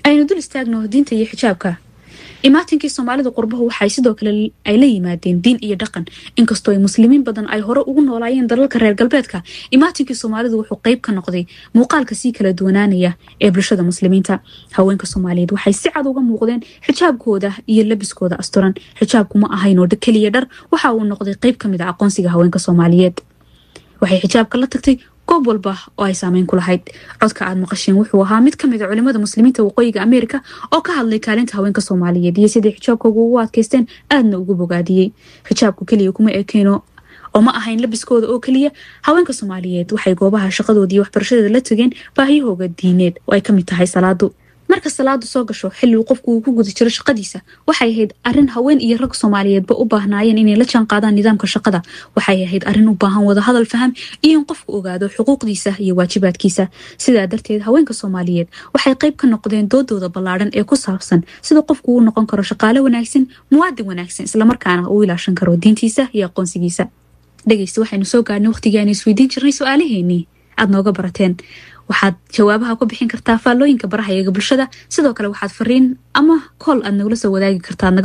aynu dul istaagno diinta iyo xijaabka imaatinkii soomaalida qurbahu waxay sidoo kale ay la yimaadeen diin iyo dhaqan inkastoo ay muslimiin badan ay hore ugu noolaayeen dalalka reer galbeedka imaatinkii soomaalidu wuxuu qeyb ka noqday muuqaalka sii kala duwanaanaya ee bulshada muslimiinta haweenka soomaaliyeed waxay si cad uga muuqdeen xijaabkooda iyo labiskooda asturan xijaabku ma ahayn oo keliya dhar waxa uu noqday qeyb ka mid a aqoonsiga haweenka soomaaliyeed waxay xijaabka la tagtay goob walba oo ay saameyn ku lahayd codka aad maqasheen wuxuu ahaa mid kamid a culimada muslimiinta waqooyiga ameerika oo ka hadlay kaalinta haweenka soomaaliyeed iyo siday xijaabkooga ugu adkaysteen aadna ugu bogaadiyey xijaabku keliya kuma ekeeno oo ma ahayn labiskooda oo keliya haweenka soomaaliyeed waxay goobaha shaqadooda iyo waxbarashadeeda la tageen baahiyahooga diineed oo ay kamid tahay salaadu marka salaadu soo gasho xilligu qofku uu ku guda jiro shaqadiisa waxay ahayd arin haween iyo rag soomaaliyeedba u baahnaayeen inay la jaan qaadaan nidaamka shaqada waxay ahayd arin u baahan wadahadal faham iyo in qofku ogaado xuquuqdiisa iyo waajibaadkiisa sidaa darteed haweenka soomaaliyeed waxay qayb ka noqdeen doodooda ballaadhan ee ku saabsan sida qofku uu noqon karo shaqaale wanaagsan muwaadin wanaagsan islamarkaana uu ilaashan karo diintiisa iyo aqoonsigiisa dhegeysta waxaynu soo gaadhnay waqtigii aynu isweydiin jirnay su-aalaheenii aad nooga barateen waxaad jawaabaha ku bixin kartaa faallooyinka baraha eega bulshada sidoo kale waxaad fariin ama kool aad nagula soo wadaagi kartaa